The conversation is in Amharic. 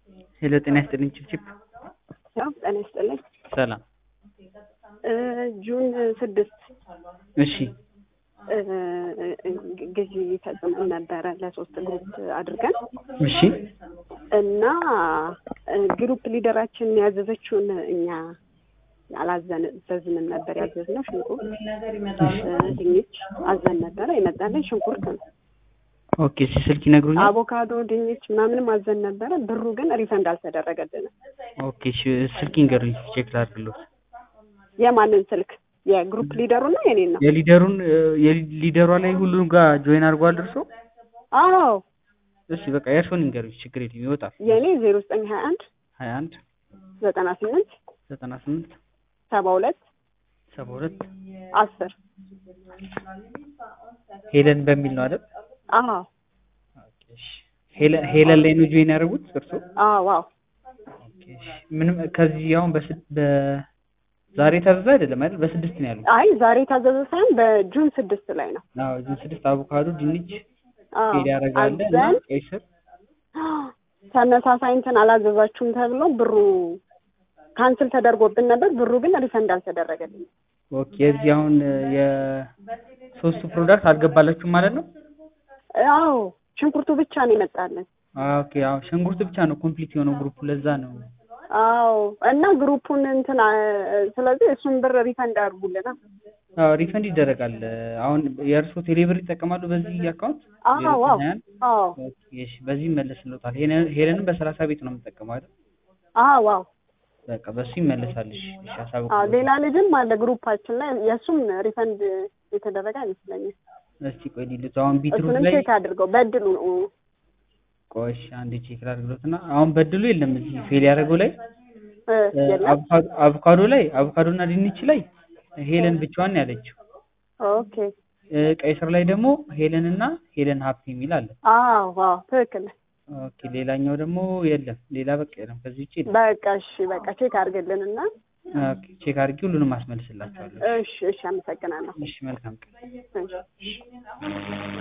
ሄሎ ጤና ይስጥልኝ ችፕችፕ ያው ጤና ይስጥልኝ። ሰላም እ ጁን ስድስት እሺ እ ግዢ ፈጽመን ነበረ ለሶስት ግሩፕ አድርገን እሺ እና እ ግሩፕ ሊደራችን ያዘዘችውን እኛ አላዘዝንም ነበር ያዘዝነው ሽንኩርት እ ድንች አዘን ነበረ የመጣልን ሽንኩርት ነው። ኦኬ እሺ ስልክ ይነግሩኛል አቮካዶ ድንች ምናምንም አዘን ነበረ ብሩ ግን ሪፈንድ አልተደረገልንም። ኦኬ እሺ ስልክ ይንገሩኝ ቼክ ላድርግልዎት የማንን ስልክ የግሩፕ ሊደሩ ነው የኔን ነው? የሊደሩን እ የሊደሯ ላይ ሁሉም ጋር ጆይን አድርጓል እርሶ አዎ እሺ በቃ የእርሶን ይንገሩኝ ችግር የለም ይወጣል የኔ ዜሮ ዘጠኝ ሀያ አንድ ሀያ አንድ ዘጠና ስምንት ዘጠና ስምንት ሰባ ሁለት ሰባ ሁለት አስር ሄለን በሚል ነው አይደል አዎ ኦኬ እሺ ሄለን ሄለን ላይ ነው ጆይን ያደረጉት እርሶ አዎ አዎ ኦኬ እሺ ምንም ከዚህ አሁን በስድ በዛሬ ታዘዘ አይደለም አይደል በስድስት ነው ያሉት አይ ዛሬ የታዘዘ ሳይሆን በጁን ስድስት ላይ ነው። አዎ ጁን ስድስት አቮካዶ ድንች አዎ ሄድ ያደርጋለ እና አዘን ቀይ ስር ተመሳሳይ እንትን አላዘዛችሁም ተብሎ ብሩ ካንስል ተደርጎብን ነበር። ብሩ ግን ሪፈንድ አልተደረገልንም። ኦኬ የዚህ አሁን የሶስቱ ፕሮዳክት አልገባላችሁም ማለት ነው አዎ ሽንኩርቱ ብቻ ነው የመጣልን። ኦኬ አዎ ሽንኩርት ብቻ ነው ኮምፕሊት የሆነው ግሩፕ ለዛ ነው አዎ እና ግሩፑን እንትን አ- ስለዚህ እሱን ብር ሪፈንድ አድርጉልና። አዎ ሪፈንድ ይደረጋል አሁን የእርሶ ቴሌብር ይጠቀማሉ በዚህ አካውንት አዎ አዎ አዎ እሺ በዚህ ይመለስልዎታል ሄለን- ሄለንም በሰላሳ ቤት ነው የምጠቀመው አይደል አዎ አዎ በቃ በሱ ይመለሳል እሺ እሺ አዎ አሳውቅልዎታል ሌላ ልጅም አለ ግሩፓችን ላይ የእሱም ሪፈንድ የተደረገ አይመስለኝም። እስቲ ቆይ ሊሉት አሁን ቢትሩት እሱንም ላይ ቼክ አድርገው በድሉ ነው ቆይ እሺ አንዴ ቼክ ላድርግሎት እና አሁን በድሉ የለም እዚህ ፌል ያደረገው ላይ እ የለም አቮካዶ- አቮካዶ ላይ አቮካዶ እና ድንች ላይ ሄለን ብቻዋን ነው ያለችው ኦኬ እ ቀይ ስር ላይ ደግሞ ሄለን እና ሄለን ሀፕ የሚል አለ አዎ አዎ ትክክል ኦኬ ሌላኛው ደግሞ የለም ሌላ በቃ የለም ከዚህ ውጭ የለም በቃ እሺ በቃ ቼክ አድርግልንና ኦኬ ቼክ አድርጌ ሁሉንም አስመልስላችኋለሁ እሺ እሺ አመሰግናለሁ እሺ መልካም ቀን እሺ